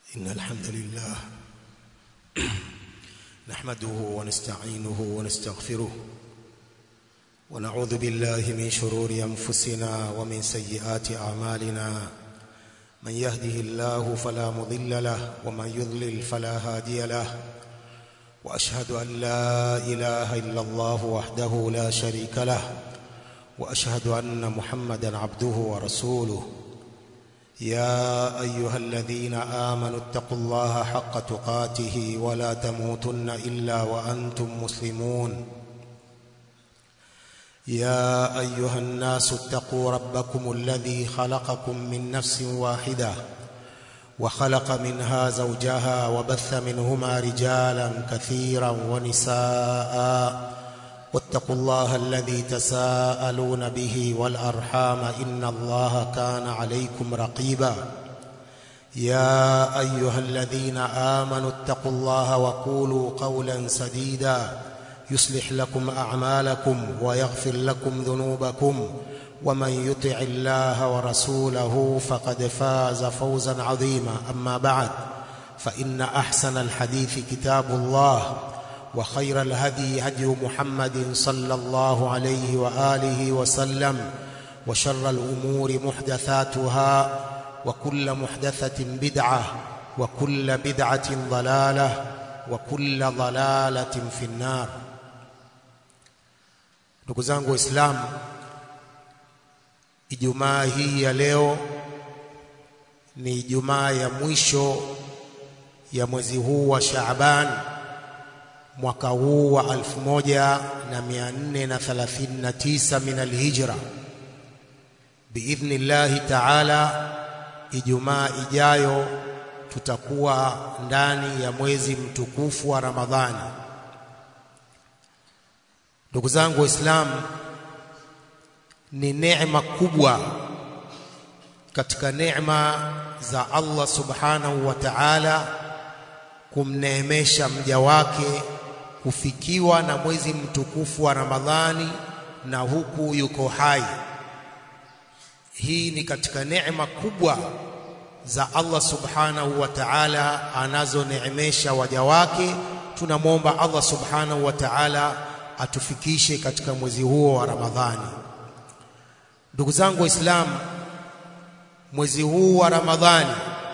إن الحمد لله نحمده ونستعينه ونستغفره ونعوذ بالله من شرور أنفسنا ومن سيئات أعمالنا من يهده الله فلا مضل له ومن يضلل فلا هادي له وأشهد أن لا إله إلا الله وحده لا شريك له وأشهد أن محمدا عبده ورسوله يا أيها الذين آمنوا اتقوا الله حق تقاته ولا تموتن إلا وأنتم مسلمون يا أيها الناس اتقوا ربكم الذي خلقكم من نفس واحدة وخلق منها زوجها وبث منهما رجالا كثيرا ونساء واتقوا الله الذي تساءلون به والأرحام إن الله كان عليكم رقيبا يا أيها الذين آمنوا اتقوا الله وقولوا قولا سديدا يصلح لكم أعمالكم ويغفر لكم ذنوبكم ومن يطع الله ورسوله فقد فاز فوزا عظيما أما بعد فإن أحسن الحديث كتاب الله وخير الهدي هدي محمد صلى الله عليه وآله وسلم وشر الأمور محدثاتها وكل محدثة بدعة وكل بدعة ضلالة وكل ضلالة في النار ndugu zangu waislamu ijumaa hii ya leo ni ijumaa ya mwisho ya mwezi huu wa Shaaban mwaka huu wa 1439 min alhijra biidhnillahi taala ijumaa ijayo tutakuwa ndani ya mwezi mtukufu wa Ramadhani ndugu zangu waislamu ni neema kubwa katika neema za Allah subhanahu wa ta'ala kumneemesha mja wake kufikiwa na mwezi mtukufu wa Ramadhani na huku yuko hai. Hii ni katika neema kubwa za Allah subhanahu wa ta'ala anazoneemesha waja wake. Tunamwomba Allah subhanahu wa ta'ala atufikishe katika mwezi huo wa Ramadhani. Ndugu zangu Waislamu, mwezi huu wa Ramadhani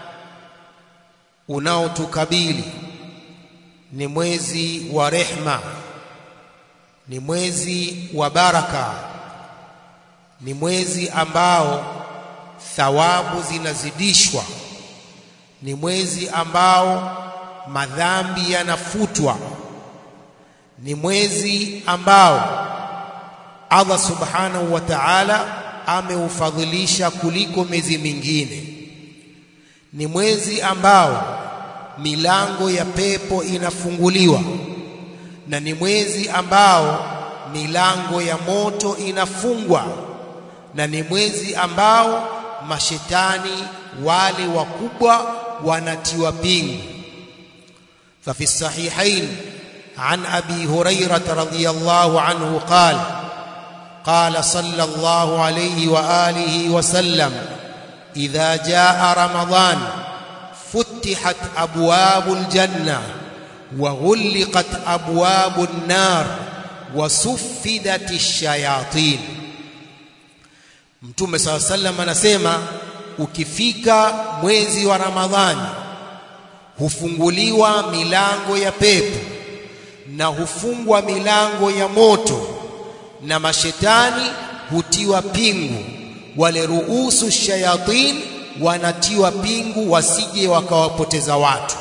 unaotukabili ni mwezi wa rehma, ni mwezi wa baraka, ni mwezi ambao thawabu zinazidishwa, ni mwezi ambao madhambi yanafutwa, ni mwezi ambao Allah subhanahu wa ta'ala ameufadhilisha kuliko miezi mingine, ni mwezi ambao milango ya pepo inafunguliwa na ni mwezi ambao milango ya moto inafungwa na ni mwezi ambao mashetani wale wakubwa wanatiwa pingu fa fi sahihain an abi hurairah radhiyallahu anhu qala قال صلى الله عليه واله وسلم اذا جاء رمضان فتحت ابواب الجنه وغلقت ابواب النار وسفدت الشياطين mtume saa sallam anasema ukifika mwezi wa ramadhani hufunguliwa milango ya pepo na hufungwa milango ya moto na mashetani hutiwa pingu wale ruusu shayatin wanatiwa pingu wasije wakawapoteza watu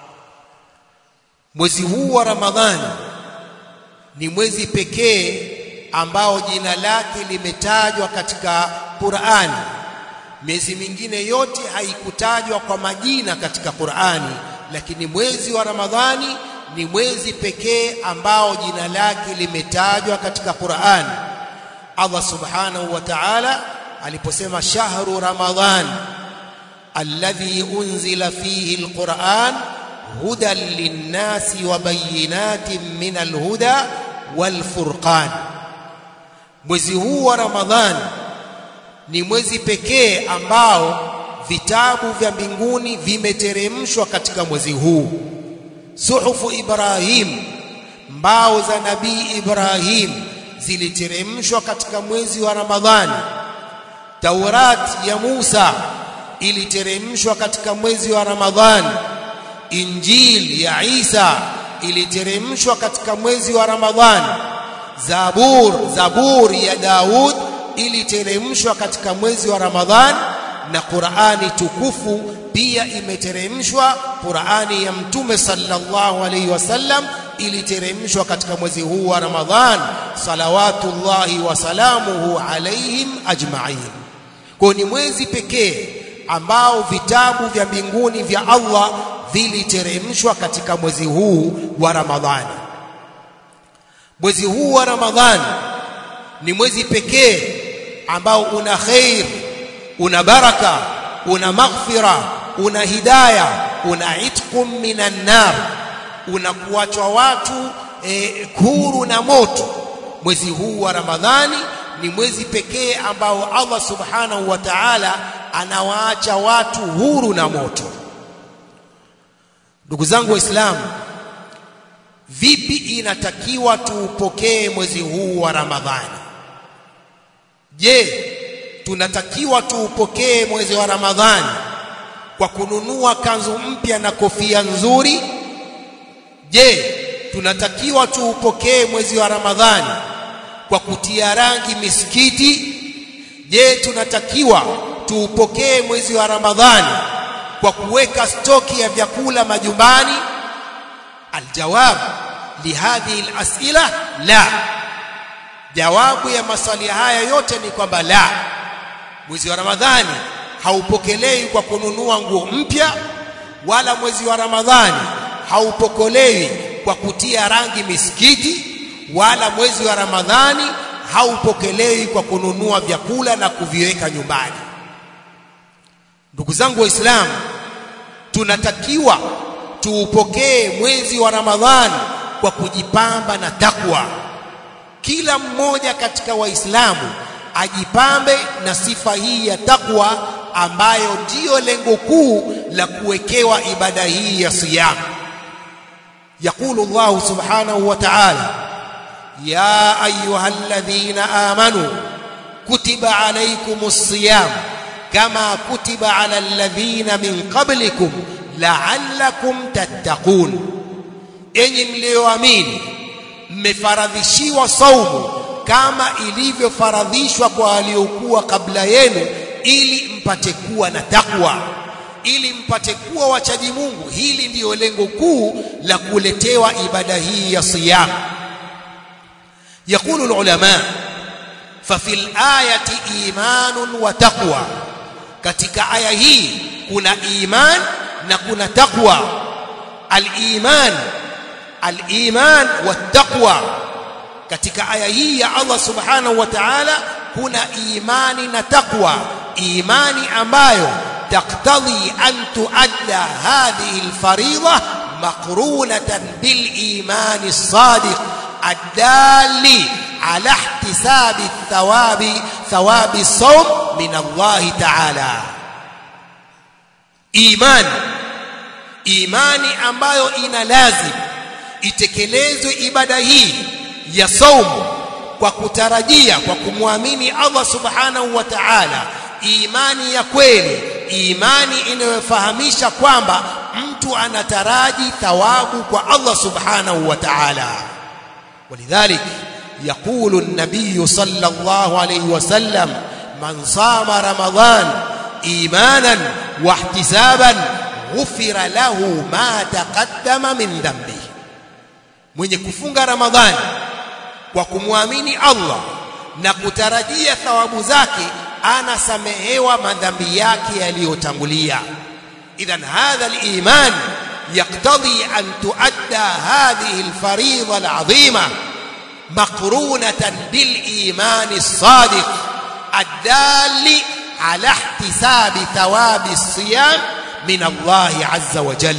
mwezi huu wa ramadhani ni mwezi pekee ambao jina lake limetajwa katika Qur'ani miezi mingine yote haikutajwa kwa majina katika Qur'ani lakini mwezi wa ramadhani ni mwezi pekee ambao jina lake limetajwa katika Qur'an. Allah Subhanahu wa Ta'ala aliposema shahru ramadhan alladhi unzila fihi alquran hudan linnasi wa bayinatin min alhuda walfurqan. Mwezi huu wa Ramadhan ni mwezi pekee ambao vitabu vya mbinguni vimeteremshwa katika mwezi huu suhufu Ibrahim mbao za nabii Ibrahim ziliteremshwa katika mwezi wa Ramadhani Taurat ya Musa iliteremshwa katika mwezi wa Ramadhani Injil ya Isa iliteremshwa katika mwezi wa Ramadhani Zabur Zabur ya Daud iliteremshwa katika mwezi wa Ramadhani na Qur'ani tukufu pia imeteremshwa Qur'ani ya Mtume sallallahu alaihi wasallam iliteremshwa katika mwezi huu wa Ramadhan salawatullahi wa salamuhu alaihim ajma'in kwa ni mwezi pekee ambao vitabu vya mbinguni vya Allah viliteremshwa katika mwezi huu wa Ramadhani mwezi huu wa Ramadhani ni mwezi pekee ambao una khair una baraka una maghfira una hidayah una itqum minan nar una kuachwa watu e, huru na moto mwezi huu wa Ramadhani ni mwezi pekee ambao Allah subhanahu wa ta'ala anawaacha watu huru na moto ndugu zangu waislamu vipi inatakiwa tuupokee mwezi huu wa Ramadhani je tunatakiwa tuupokee mwezi wa Ramadhani kwa kununua kanzu mpya na kofia nzuri je tunatakiwa tuupokee mwezi wa Ramadhani kwa kutia rangi misikiti je tunatakiwa tuupokee mwezi wa Ramadhani kwa kuweka stoki ya vyakula majumbani aljawab lihadhihi alasila la jawabu ya maswali haya yote ni kwamba la mwezi wa Ramadhani haupokelewi kwa kununua nguo mpya wala mwezi wa Ramadhani haupokelewi kwa kutia rangi misikiti wala mwezi wa Ramadhani haupokelewi kwa kununua vyakula na kuviweka nyumbani ndugu zangu waislamu tunatakiwa tuupokee mwezi wa Ramadhani kwa kujipamba na takwa kila mmoja katika waislamu ajipambe na sifa hii ya takwa ambayo ndiyo lengo kuu la kuwekewa ibada hii ya siyam يقول الله سبحانه وتعالى يا ايها الذين امنوا كتب عليكم الصيام كما كتب على الذين من قبلكم لعلكم تتقون enyi mlioamini mmefaradhishiwa saumu kama ilivyofaradhishwa kwa waliokuwa kabla yenu ili mpate kuwa na takwa ili mpate kuwa wachaji Mungu hili ndiyo lengo kuu la kuletewa ibada hii ya siyam يقول العلماء ففي الآية إيمان وتقوى katika aya hii kuna iman na kuna taqwa al-iman al-iman wat-taqwa katika aya hii ya Allah subhanahu wa ta'ala kuna imani na taqwa imani ambayo تقتضي أن تؤدى هذه الفريضة مقرونة بالإيمان الصادق الدال على احتساب الثواب ثواب الصوم من الله تعالى إيمان imani ambayo ina lazim itekelezwe ibada hii ya saumu kwa kutarajia kwa kumwamini Allah subhanahu wa ta'ala imani ya kweli imani inayofahamisha kwamba mtu anataraji thawabu kwa Allah subhanahu wa ta'ala ولذلك يقول النبي صلى الله عليه وسلم من صام رمضان ايمانا واحتسابا غفر له ما تقدم من ذنبه mwenye kufunga ramadhani kwa kumwamini Allah na kutarajia thawabu zake anasamehewa madhambi yake yaliyotangulia idhan hadha al-iman يقتضي أن تؤدى هذه الفريضة العظيمة مقرونة بالإيمان الصادق الدال على احتساب ثواب الصيام من الله عز وجل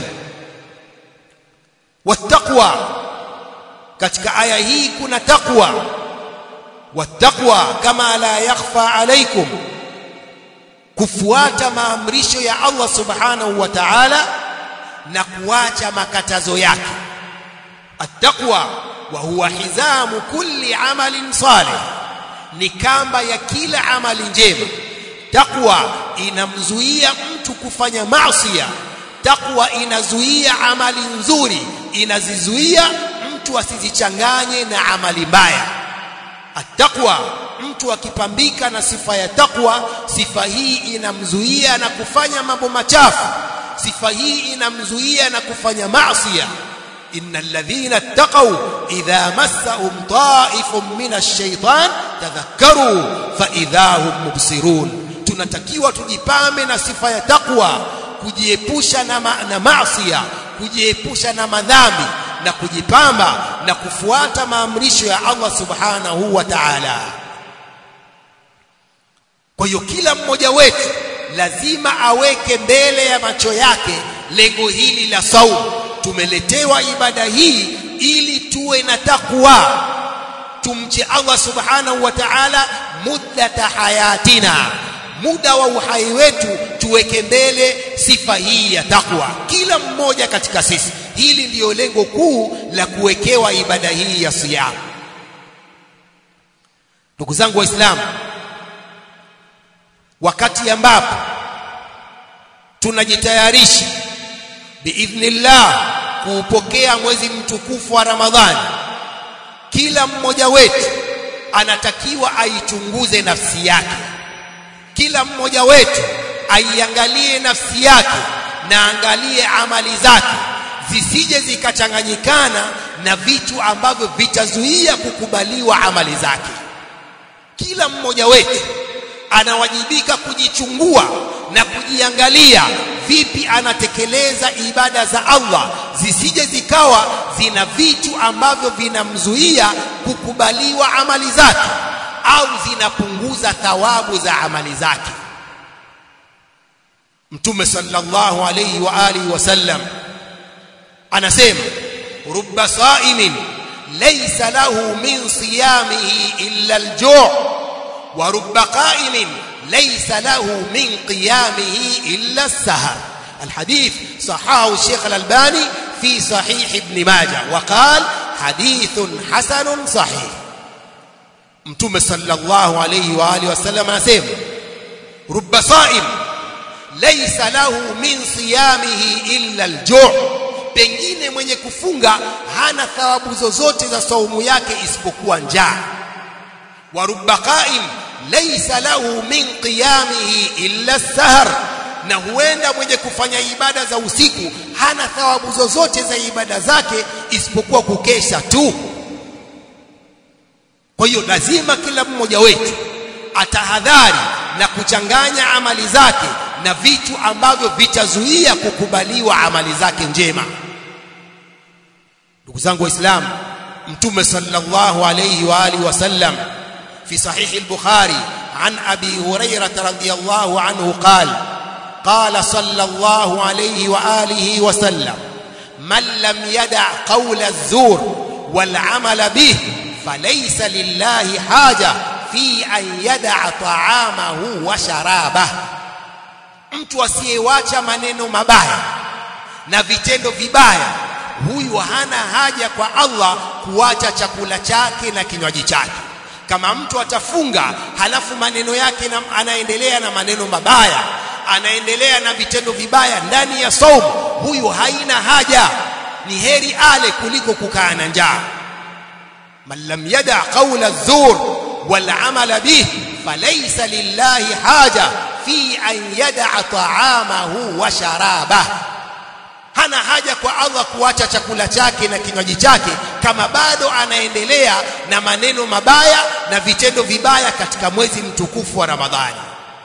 والتقوى katika aya hii kuna taqwa والتقوى كما لا يخفى عليكم kufuata maamrisho ya Allah subhanahu wa ta'ala na kuacha makatazo yake attaqwa wa huwa hizamu kulli amalin salih ni kamba ya kila amali njema takwa inamzuia mtu kufanya maasiya takwa inazuia amali nzuri inazizuia mtu asizichanganye na amali mbaya attaqwa mtu akipambika na sifa ya takwa sifa hii inamzuia na kufanya mambo machafu sifa hii inamzuia na kufanya maasiya innal ladhina ittaqaw idha massahum ta'ifun minash shaitan tadhakkaru fa idha hum mubsirun tunatakiwa tujipambe na sifa ya takwa kujiepusha na, ma, na maasiya kujiepusha na madhambi na kujipamba na kufuata maamrisho ya Allah subhanahu wa ta'ala kwa hiyo kila mmoja wetu lazima aweke mbele ya macho yake lengo hili la saumu tumeletewa ibada hii ili tuwe na takwa tumche Allah subhanahu wa ta'ala muddata hayatina muda wa uhai wetu tuweke mbele sifa hii ya takwa kila mmoja katika sisi hili ndiyo lengo kuu la kuwekewa ibada hii ya siyam ndugu zangu waislamu wakati ambapo tunajitayarisha biidhnillah kuupokea mwezi mtukufu wa Ramadhani kila mmoja wetu anatakiwa aichunguze nafsi yake kila mmoja wetu aiangalie nafsi yake na angalie amali zake zisije zikachanganyikana na vitu ambavyo vitazuia kukubaliwa amali zake kila mmoja wetu anawajibika kujichungua na kujiangalia vipi anatekeleza ibada za Allah zisije zikawa zina vitu ambavyo vinamzuia kukubaliwa amali zake au zinapunguza thawabu za amali zake Mtume sallallahu alayhi wa alihi wasallam anasema rubba sa'imin laysa lahu min siyamihi illa al-ju' wa rubba qa'imin ليس له من قيامه إلا السهر الحديث صححه الشيخ الألباني في صحيح ابن ماجه وقال حديث حسن صحيح متوم صلى الله عليه وآله وسلم نسيم رب صائم ليس له من صيامه إلا الجوع pengine mwenye kufunga hana thawabu zozote za saumu yake isipokuwa njaa wa rubba qa'im laysa lahu min qiyamihi illa sahar na huenda mwenye kufanya ibada za usiku hana thawabu zozote za ibada zake isipokuwa kukesha tu kwa hiyo lazima kila mmoja wetu atahadhari na kuchanganya amali zake na vitu ambavyo vitazuia kukubaliwa amali zake njema ndugu zangu waislamu mtume sallallahu alayhi wa alihi wasallam في صحيح البخاري عن أبي هريرة رضي الله عنه قال قال صلى الله عليه وآله وسلم من لم يدع قول الزور والعمل به فليس لله حاجة في أن يدع طعامه وشرابه mtu asiyewacha maneno mabaya na vitendo vibaya huyu hana haja kwa Allah kuacha chakula chake na kinywaji chake kama mtu atafunga halafu maneno yake na, anaendelea na maneno mabaya anaendelea na vitendo vibaya ndani ya saumu huyu haina haja ni heri ale kuliko kukaa na njaa man lam yada qawla adh-dhur wal amala bih falaysa lillahi haja fi an yada ta'amahu wa sharabah hana haja kwa Allah kuacha chakula chake na kinywaji chake kama bado anaendelea na maneno mabaya na vitendo vibaya katika mwezi mtukufu wa Ramadhani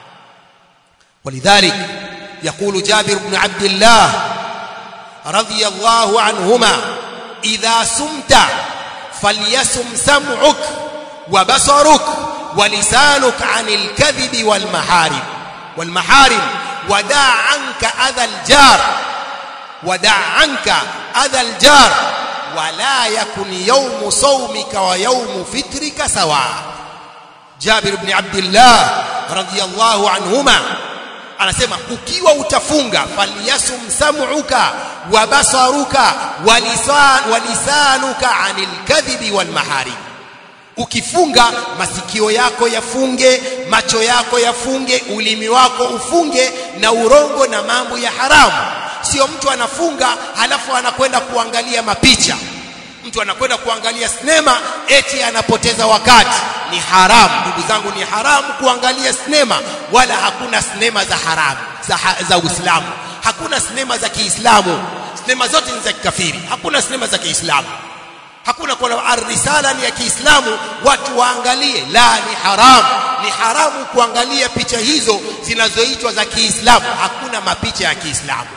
ولذلك يقول جابر بن عبد الله رضي الله عنهما إذا سمت فليسم سمعك وبصرك ولسانك عن الكذب والمحارم والمحارم ودع عنك أذى الجار ودع عنك أذى الجار ولا يكن يوم صومك ويوم فطرك سواء جابر بن عبد الله رضي الله عنهما anasema ukiwa utafunga falyasum sam'uka wa basaruka wa lisan wa lisanuka anil kadhibi wal maharib ukifunga masikio yako yafunge macho yako yafunge ulimi wako ufunge na urongo na mambo ya haramu sio mtu anafunga halafu anakwenda kuangalia mapicha mtu anakwenda kuangalia sinema eti anapoteza wakati ni haramu ndugu zangu ni haramu kuangalia sinema wala hakuna sinema za haramu za, za Uislamu hakuna sinema za Kiislamu sinema zote ni za kikafiri hakuna sinema za Kiislamu hakuna kwa arrisala ni ya Kiislamu watu waangalie la ni haramu ni haramu kuangalia picha hizo zinazoitwa za Kiislamu hakuna mapicha ya Kiislamu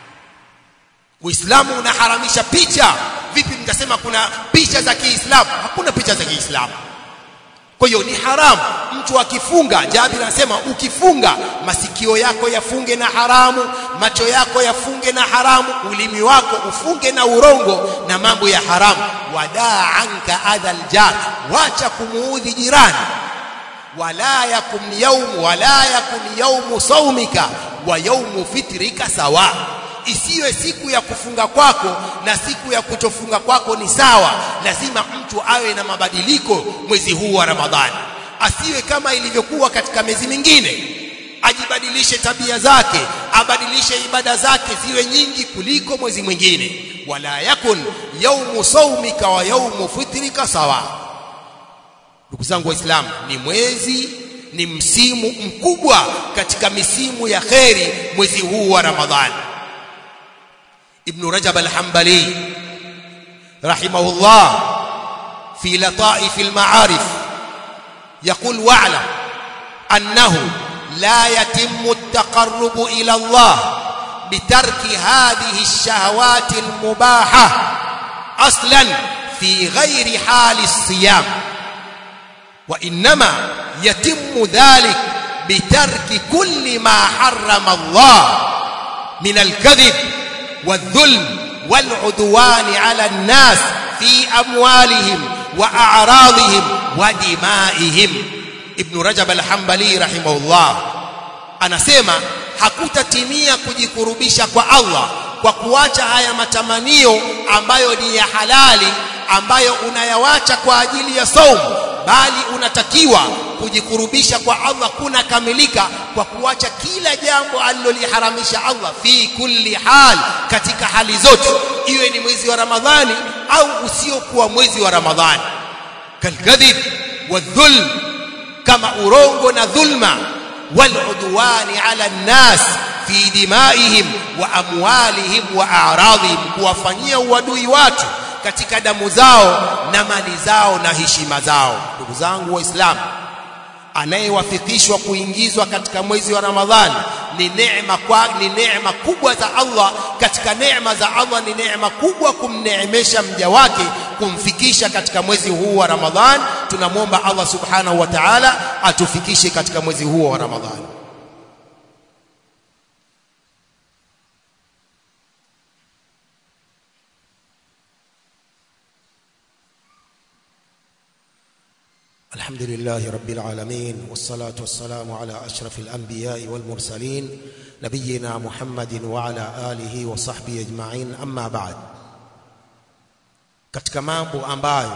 Uislamu unaharamisha picha vipi mtasema kuna picha za Kiislamu hakuna picha za Kiislamu kwa hiyo ni haramu mtu akifunga Jabir anasema ukifunga masikio yako yafunge na haramu macho yako yafunge na haramu ulimi wako ufunge na urongo na mambo ya haramu wadaa anka adhal jar wacha kumuudhi jirani wala yakun yawm wala yakun yawm saumika wa yawm fitrika sawa isiwe siku ya kufunga kwako na siku ya kutofunga kwako ni sawa lazima mtu awe na mabadiliko mwezi huu wa Ramadhani asiwe kama ilivyokuwa katika miezi mingine ajibadilishe tabia zake abadilishe ibada zake ziwe nyingi kuliko mwezi mwingine wala yakun yaumu saumika wa yaumu fitrika sawa ndugu zangu waislamu ni mwezi ni msimu mkubwa katika misimu ya kheri mwezi huu wa Ramadhani ابن رجب الحنبلي رحمه الله في لطائف المعارف يقول واعلم أنه لا يتم التقرب إلى الله بترك هذه الشهوات المباحة أصلا في غير حال الصيام وإنما يتم ذلك بترك كل ما حرم الله من الكذب والظلم والعدوان على الناس في أموالهم وأعراضهم ودمائهم ابن رجب الحنبلي رحمه الله anasema hakutatimia kujikurubisha kwa Allah kwa kuacha haya matamanio ambayo ni ya halali ambayo unayawacha kwa ajili ya saumu bali unatakiwa kujikurubisha kwa Allah kuna kamilika kwa kuacha kila jambo aliloliharamisha Allah fi kulli hal katika hali zote iwe ni mwezi wa Ramadhani au usiokuwa mwezi wa Ramadhani kalkadhib wadhulm kama urongo na dhulma waludwani ala nnas fi dimaihim wa amwalihim wa a'radhihim kuwafanyia uadui watu katika damu zao na mali zao na heshima zao ndugu zangu waislamu anayewafikishwa kuingizwa katika mwezi wa Ramadhani ni neema kwa ni neema kubwa za Allah katika neema za Allah ni neema kubwa kumneemesha mja wake kumfikisha katika mwezi huu wa Ramadhani tunamwomba Allah subhanahu wa ta'ala atufikishe katika mwezi huu wa Ramadhani الحمد لله رب العالمين والصلاة والسلام على أشرف الأنبياء والمرسلين نبينا محمد وعلى آله وصحبه أجمعين أما بعد katika mambo ambayo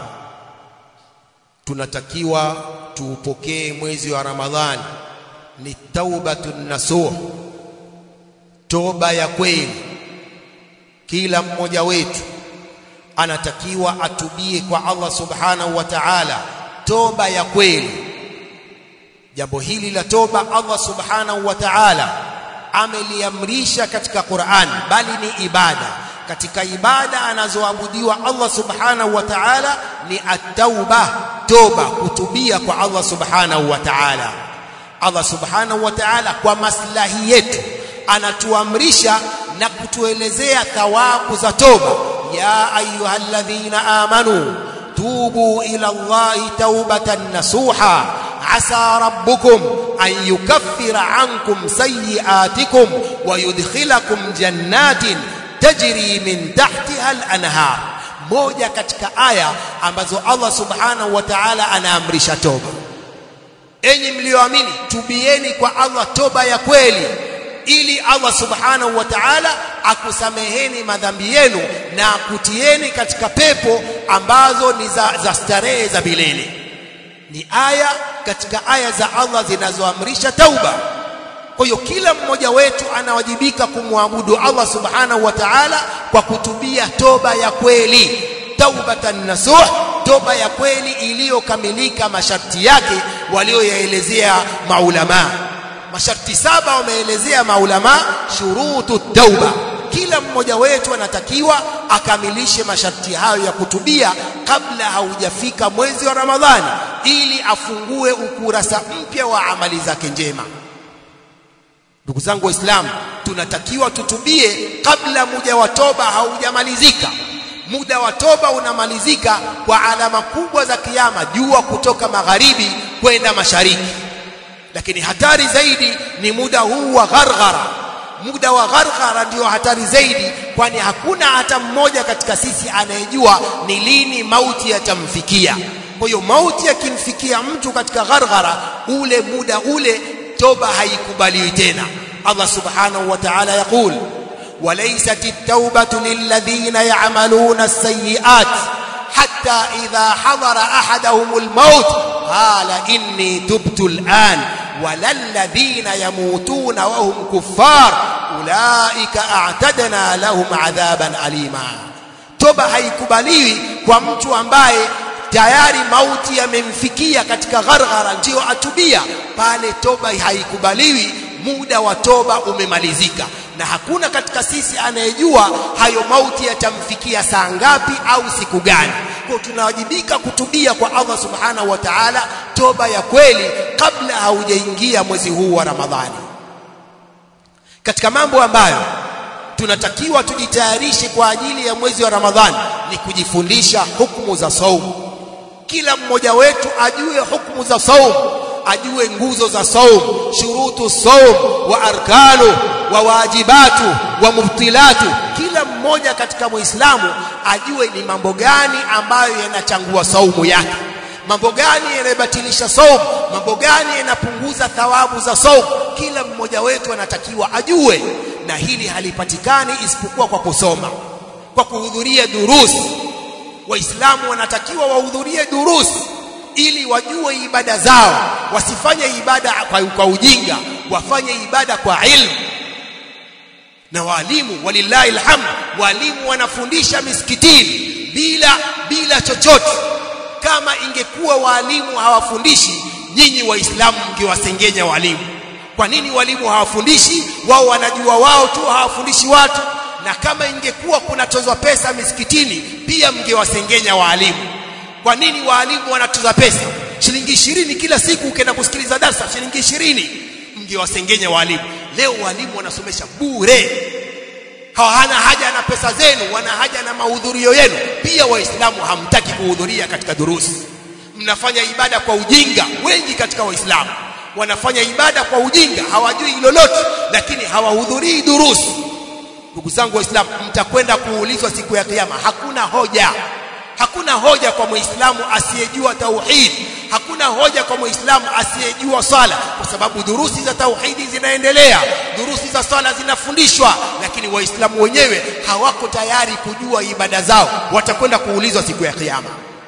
tunatakiwa tuupokee mwezi wa Ramadhani ni taubatun nasuh toba ya kweli kila mmoja wetu anatakiwa atubie kwa Allah subhanahu wa ta'ala toba ya kweli jambo hili la toba Allah subhanahu wa ta'ala ameliamrisha katika Qur'an bali ni ibada katika ibada anazoabudiwa Allah subhanahu wa ta'ala ni at-tauba toba kutubia kwa Allah subhanahu wa ta'ala Allah subhanahu wa ta'ala kwa maslahi yetu anatuamrisha na kutuelezea thawabu za toba ya ayyuhalladhina amanu توبوا إلى الله توبة نصوحا عسى ربكم أن يكفر عنكم سيئاتكم ويدخلكم جنات تجري من تحتها الأنهار moja katika aya ambazo Allah subhanahu wa ta'ala anaamrisha toba enyi mlioamini tubieni kwa Allah toba ya kweli ili Allah subhanahu wa ta'ala akusameheni madhambi yenu na akutieni katika pepo ambazo ni za, za starehe za milele ni aya katika aya za Allah zinazoamrisha tauba kwa hiyo kila mmoja wetu anawajibika kumwabudu Allah subhanahu wa ta'ala kwa kutubia toba ya kweli taubatan nasuh toba ya kweli iliyokamilika masharti yake walioyaelezea maulama masharti saba wameelezea maulama shurutu tauba kila mmoja wetu anatakiwa akamilishe masharti hayo ya kutubia kabla haujafika mwezi wa Ramadhani ili afungue ukurasa mpya wa amali zake njema ndugu zangu waislamu tunatakiwa tutubie kabla muda wa toba haujamalizika muda wa toba unamalizika kwa alama kubwa za kiyama jua kutoka magharibi kwenda mashariki lakini hatari zaidi ni muda huu wa gharghara muda wa gharghara ndio hatari zaidi kwani hakuna hata mmoja katika sisi anayejua ni lini mauti yatamfikia kwa hiyo mauti yakimfikia mtu katika gharghara ule muda ule toba haikubaliwi tena Allah subhanahu wa ta'ala yaqul وليست التوبة للذين يعملون السيئات حتى إذا حضر أحدهم الموت قال إني تبت الآن ولا الذين يموتون وهم كفار أولئك أعتدنا لهم عذابا أليما توبة haikubaliwi kwa mtu ambaye tayari mauti yamemfikia katika gharghara ndio atubia pale toba haikubaliwi muda wa toba umemalizika na hakuna katika sisi anayejua hayo mauti yatamfikia saa ngapi au siku gani kwa tunawajibika kutubia kwa Allah subhanahu wa ta'ala toba ya kweli kabla haujaingia mwezi huu wa Ramadhani katika mambo ambayo tunatakiwa tujitayarishe kwa ajili ya mwezi wa Ramadhani ni kujifundisha hukumu za saumu kila mmoja wetu ajue hukumu za saumu ajue nguzo za saum shurutu saum wa arkanu wa wajibatu wa mubtilatu kila mmoja katika muislamu ajue ni mambo gani ambayo yanachangua saumu yake mambo gani yanabatilisha saum mambo gani yanapunguza thawabu za saum kila mmoja wetu anatakiwa ajue na hili halipatikani isipokuwa kwa kusoma kwa kuhudhuria durusi waislamu wanatakiwa wahudhurie durusi ili wajue ibada zao wasifanye ibada kwa, kwa ujinga wafanye ibada kwa ilmu na walimu walillahi alhamd walimu wanafundisha misikitini bila bila chochote kama ingekuwa walimu hawafundishi nyinyi waislamu mngewasengenya walimu kwa nini walimu hawafundishi wao wanajua wao tu hawafundishi watu na kama ingekuwa kunatozwa pesa misikitini pia mngewasengenya walimu kwa nini waalimu wanatoza pesa shilingi ishirini kila siku ukienda kusikiliza darsa shilingi ishirini mngewasengenya walimu leo walimu wanasomesha bure hawana haja na pesa zenu wana haja na mahudhurio yenu pia waislamu hamtaki kuhudhuria katika durusi mnafanya ibada kwa ujinga wengi katika waislamu wanafanya ibada kwa ujinga hawajui lolote lakini hawahudhurii durusi ndugu zangu waislamu mtakwenda kuulizwa siku ya kiyama hakuna hoja hakuna hoja kwa muislamu asiyejua tauhid hakuna hoja kwa muislamu asiyejua swala kwa sababu durusi za tauhidi zinaendelea durusi za swala zinafundishwa lakini waislamu wenyewe hawako tayari kujua ibada zao watakwenda kuulizwa siku ya kiyama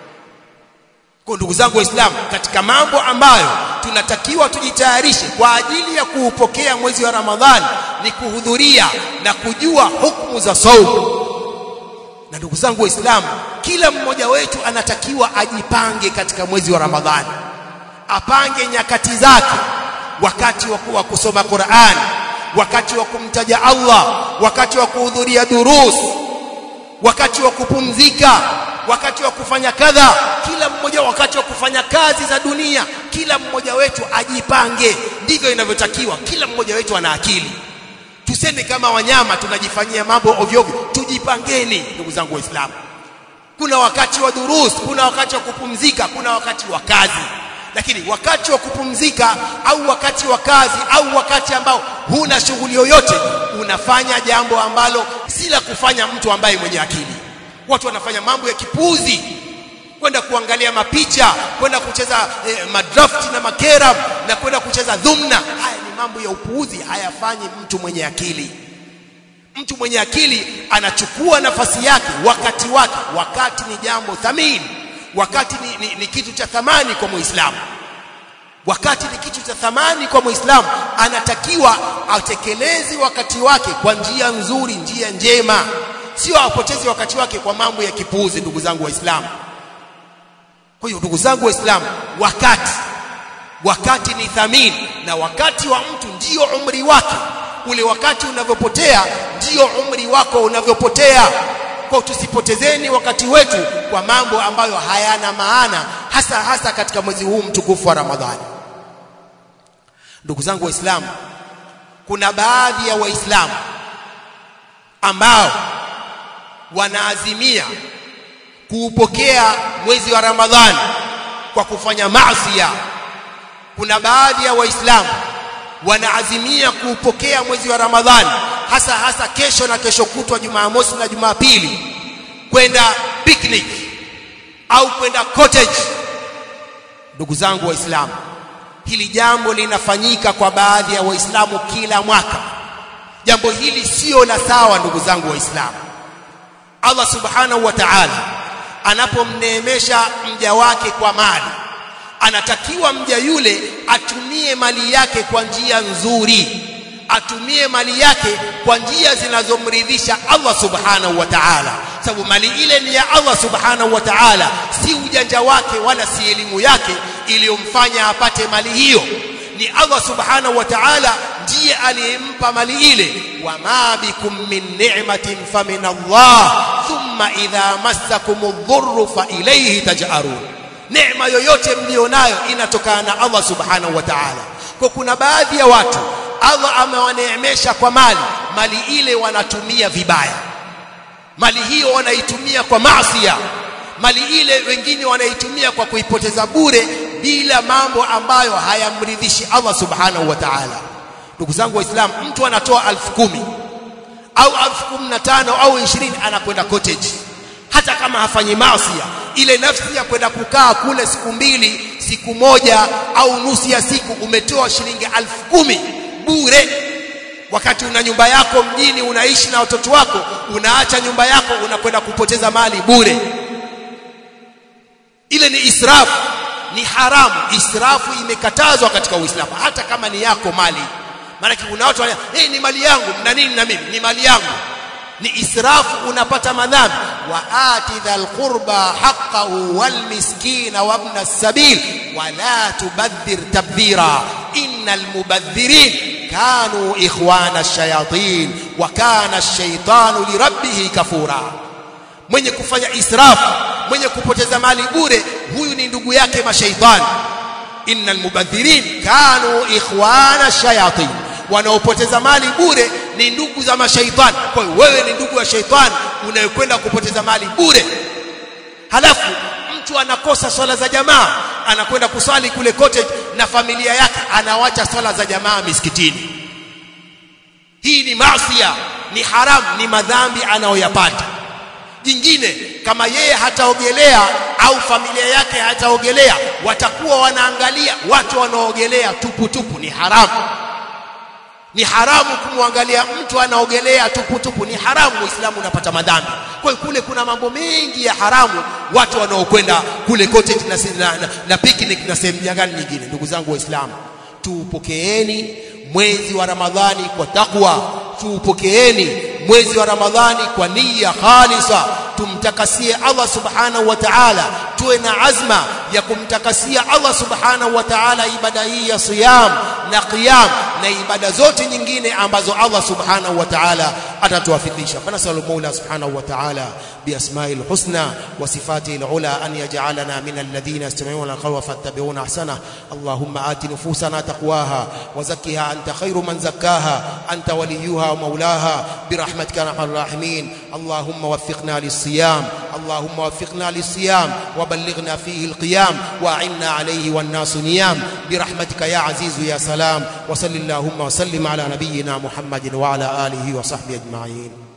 kwa ndugu zangu waislamu katika mambo ambayo tunatakiwa tujitayarishe kwa ajili ya kuupokea mwezi wa ramadhani ni kuhudhuria na kujua hukumu za saumu na ndugu zangu waislamu kila mmoja wetu anatakiwa ajipange katika mwezi wa ramadhani apange nyakati zake wakati wa kusoma Qur'an wakati wa kumtaja Allah wakati wa kuhudhuria durus wakati wa kupumzika wakati wa kufanya kadha kila mmoja wakati wa kufanya kazi za dunia kila mmoja wetu ajipange ndivyo inavyotakiwa kila mmoja wetu ana akili tusende kama wanyama tunajifanyia mambo ovyo ovyo tujipangeni ndugu zangu waislamu kuna wakati wa durus kuna wakati wa kupumzika kuna wakati wa kazi lakini wakati wa kupumzika au wakati wa kazi au wakati ambao huna shughuli yoyote unafanya jambo ambalo si la kufanya mtu ambaye mwenye akili watu wanafanya mambo ya kipuzi kwenda kuangalia mapicha kwenda kucheza eh, madraft na makera na kwenda kucheza dhumna haya ni mambo ya upuuzi hayafanyi mtu mwenye akili mtu mwenye akili anachukua nafasi yake wakati wake wakati ni jambo thamini wakati ni, ni, ni kitu cha thamani kwa muislamu wakati ni kitu cha thamani kwa muislamu anatakiwa atekeleze wakati wake kwa njia nzuri njia njema sio apoteze wakati wake kwa mambo ya kipuuzi ndugu zangu waislamu kwa hiyo ndugu zangu waislamu wakati wakati ni thamini na wakati wa mtu ndio umri wake ule wakati unavyopotea ndio umri wako unavyopotea kwa tusipotezeni wakati wetu kwa mambo ambayo hayana maana hasa hasa katika mwezi huu mtukufu wa Ramadhani ndugu zangu waislamu kuna baadhi ya waislamu ambao wanaazimia kuupokea mwezi wa Ramadhani kwa kufanya maasi kuna baadhi ya waislamu wanaazimia kuupokea mwezi wa Ramadhani hasa hasa kesho na kesho kutwa Jumamosi na Jumapili kwenda picnic au kwenda cottage ndugu zangu waislamu hili jambo linafanyika kwa baadhi ya waislamu kila mwaka jambo hili sio la sawa ndugu zangu waislamu Allah subhanahu wa ta'ala anapomneemesha mja wake kwa mali anatakiwa mja yule atumie mali yake kwa njia nzuri atumie mali yake kwa njia zinazomridhisha Allah subhanahu wa ta'ala sababu mali ile ni ya Allah subhanahu wa ta'ala si ujanja wake wala si elimu yake iliyomfanya apate mali hiyo ni Allah subhanahu wa ta'ala ndiye aliyempa mali ile wama bikum min ni'matin famin Allah thumma idha massakumudh dhurru fa ilayhi taj'arun neema yoyote mlionayo inatokana na Allah subhanahu wa ta'ala kwa kuna baadhi ya watu Allah amewaneemesha kwa mali mali ile wanatumia vibaya mali hiyo wanaitumia kwa maasiya mali ile wengine wanaitumia kwa kuipoteza bure bila mambo ambayo hayamridhishi Allah subhanahu wa ta'ala ndugu zangu waislamu mtu anatoa elfu kumi au elfu kumi na tano au ishirini anakwenda cottage hata kama hafanyi maasiya ile nafsi ya kwenda kukaa kule siku mbili siku moja au nusu ya siku umetoa shilingi elfu kumi bure wakati una nyumba yako mjini unaishi na watoto wako unaacha nyumba yako unakwenda kupoteza mali bure ile ni israfu ni haramu israfu imekatazwa katika uislamu hata kama ni yako mali maana kuna watu wana hey, ni mali yangu na nini na mimi ni mali yangu ni israfu unapata madhambi wa ati dhal qurba haqqahu wal miskina wa ibn as-sabil wa la tubadhir tabdhira innal mubadhirin kanu ikhwana ash-shayatin wa kana ash-shaytanu li rabbih kafura mwenye kufanya israfu mwenye kupoteza mali bure huyu ni ndugu yake mashaitani innal mubadhirin kanu ikhwana ash-shayatin wanaopoteza mali bure ni ndugu za mashaitani kwa hiyo wewe ni ndugu wa shaitani unayekwenda kupoteza mali bure halafu mtu anakosa swala za jamaa anakwenda kuswali kule cottage na familia yake anawacha swala za jamaa misikitini hii ni maasiya ni haramu ni madhambi anayoyapata jingine kama yeye hataogelea au familia yake hataogelea watakuwa wanaangalia watu wanaogelea tupu tupu ni haramu ni haramu kumwangalia mtu anaogelea tupu tupu ni haramu muislamu unapata madhambi kwa hiyo kule kuna mambo mengi ya haramu watu wanaokwenda kule cottage na, na, na, na picnic na sehemu nyingine nyingine ndugu zangu waislamu tuupokeeni mwezi wa ramadhani kwa takwa tuupokeeni mwezi wa ramadhani kwa nia khalisa tumtakasie Allah subhanahu wa ta'ala tuwe na azma ya kumtakasia Allah subhanahu wa ta'ala ibada hii ya siyam na qiyam na ibada zote nyingine ambazo Allah subhanahu wa ta'ala atatuwafikisha fanasalu Mola subhanahu wa ta'ala biasma'il husna wa sifatil ula an yaj'alana min alladhina yastami'una alqawla fattabi'una ahsana Allahumma ati nufusana taqwaha wa zakkiha anta khayru man zakkaha anta waliyuha wa maulaha برحمتك يا ارحم الراحمين اللهم وفقنا للصيام اللهم وفقنا للصيام وبلغنا فيه القيام واعنا عليه والناس نيام برحمتك يا عزيز يا سلام وصل اللهم وسلم على نبينا محمد وعلى اله وصحبه اجمعين